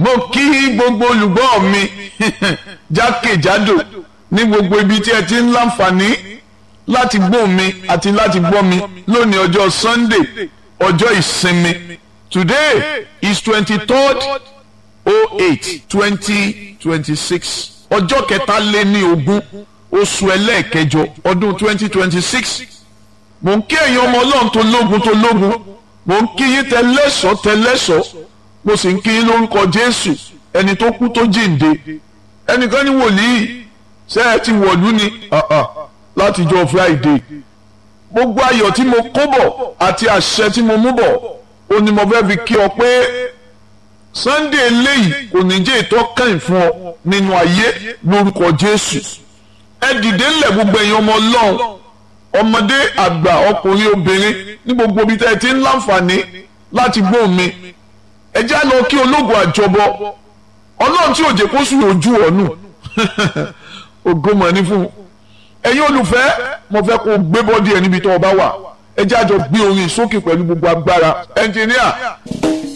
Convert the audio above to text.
mo kí gbogbo olùgbọ́ mi jákèjádò ní gbogbo ibi tí ẹ ti ń láǹfààní láti gbọ́ mi àti láti gbọ́ mi lónìí ọjọ́ Sunday ọjọ́ ìsinmi today is twenty-third oh eight twenty twenty-six ọjọ́ kẹtàléní ogún oṣù ẹlẹ́ẹ̀kẹjọ ọdún twenty twenty-six mò ń kí ẹ̀yin ọmọ ọlọ́run tó lógun tó lógun mò ń kí yín tẹlẹ́sọ̀ tẹlẹ́sọ̀ mo sì ń kí yín lórúkọ Jésù ẹni tó kú tó jíǹde ẹnìkan ní wòlíì ṣé ẹ ti wọ̀lú ni látijọ́ Friday gbogbo ayọ̀ tí mo kó bọ̀ àti àṣẹ tí mo mú bọ̀ ó ní mo fẹ́ fi kí ọ pé Sunday eléyìí kò ní jẹ́ ìtọ́kàn fún ọ nínú ayé lórúkọ Jésù ẹ dìde ńlẹ̀ gbogbo ẹ̀yin ọmọ Ọlọ́run ọmọdé àgbà ọkùnrin obìnrin ní gbogbo ibi tẹ́ ẹ ti ń láǹfààní láti gbóhùn mi ẹ já lọ kí ológun àjọbọ Ọlọ́run tí òjò kó sùn ojú ọ̀nù ògùnmọ̀ ní fún un ẹ̀yin olùfẹ́ mo fẹ́ kó gbé bọ́dí ẹ̀ níbi tó o bá wà ẹ já jọ gbé orin sókè pẹ̀lú gbogbo agbára ẹnjìníà.